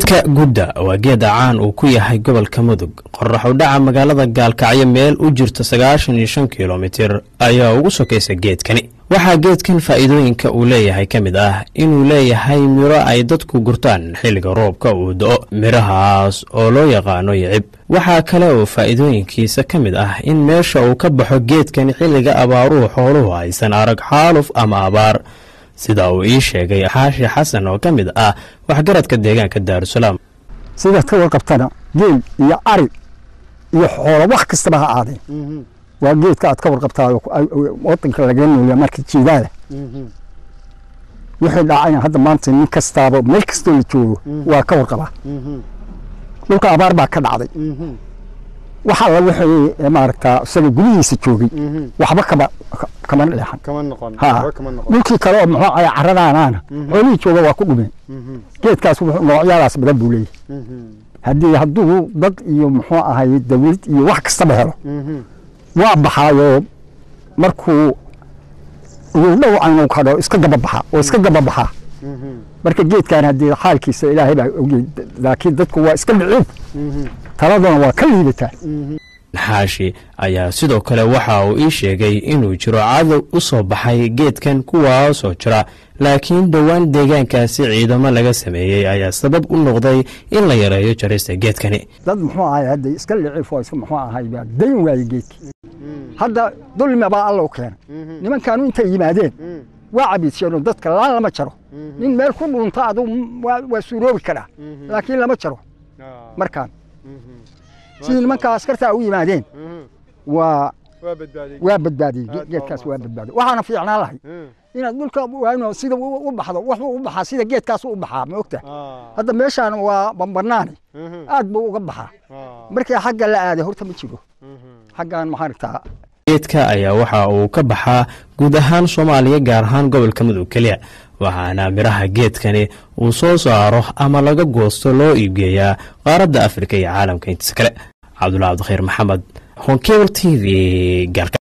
geedka gudda waa geeda caan uu ku yahay gobolka mudug qorax u dhaca magaalada gaalkacyo meel u jirta sagaashan iyo shan kilomitir ayaa ugu sokaysa geedkani waxaa geedkan faa'iidooyinka uu leeyahay ka mid ah inuu leeyahay miro ay dadku gurtaan xilliga roobka uu do-o midhahaas oo loo yaqaano yicib waxaa kale oo faa'iidooyinkiisa ka mid ah in meesha uu ka baxo geedkani xilliga abaaruhu xooluhu aysan arag xaaluf ama abaar sida uu ii sheegay xaashi xasan oo ka mid ah waxgaradka deegaanka daarusalaam sidaad ka warqabtana geel iyo ari iyo xoolo wax kastaba ha aadeen waa geedka aad ka warqabtaa wadanka laga nooya marka jiidaada wixii dhacayna hadda maanta nin kastaaba meel kastoo la joogo waa ka warqabaa dhulka abaar baa ka dhacday waxa la wixii maaragtaa isaga gudihiisa joogay waxba kama kama leexan dhulkii kale oo muxuu ahay caradaanaana xoolihii jooga waa ku dhumeen geedkaas noocyadaas badan buu leeyahay haddii hadduu dad iyo muxuu ahay dawlad iyo wax kastaba helo waa baxaayoo markuu ugu dhow aynu kadho iska daba baxa oo iska daba baxaa marka geedkan haddii xaalkiisa ilaahay baa ogey laakiin dadku waa iska dhiciib taladuna waa ka liidataa xaashi ayaa sidoo kale waxa uu ii sheegay inuu jiro cadow u soo baxay geedkan kuwaasoo jira laakiin dhowaan deegaankaasi ciidamo laga sameeyey ayaa sabab u noqday in la yareeyo jarista geedkani dad muxuu ahay hadda iska liciif oo iska muxuu ahay baa dayn waayey geedkii hadda dulmi baa alla u keenay nimankaanu intay yimaadeen waa cabiidsheenoo dadka laan lama jaro nin meel ku dhunta aduu waa suuroobi karaa laakiin lama jaro markaan sidii nimankaa askartaa u yimaadeen waa waa badbaadiyey geedkaas waa badbaadiyey waxaana fiicnaan lahay inaad dhulka waano sida u baxdo waxbuu u baxaa sida geedkaas u baxaa ma ogta hadda meeshaan waa bambanaani aad buu uga baxaa markii xagga la aaday horta ma jiro xaggan maxaaragtaa geedka ayaa waxa uu ka baxaa guud ahaan soomaaliya gaar ahaan gobolka mudug keliya waxaana midhaha geedkani uu soo saaro ama laga goosto loo iibgeeyaa qaaradda afrika iyo caalamka intiisa kale cabdulla cabdikhiir maxamed honkebl t v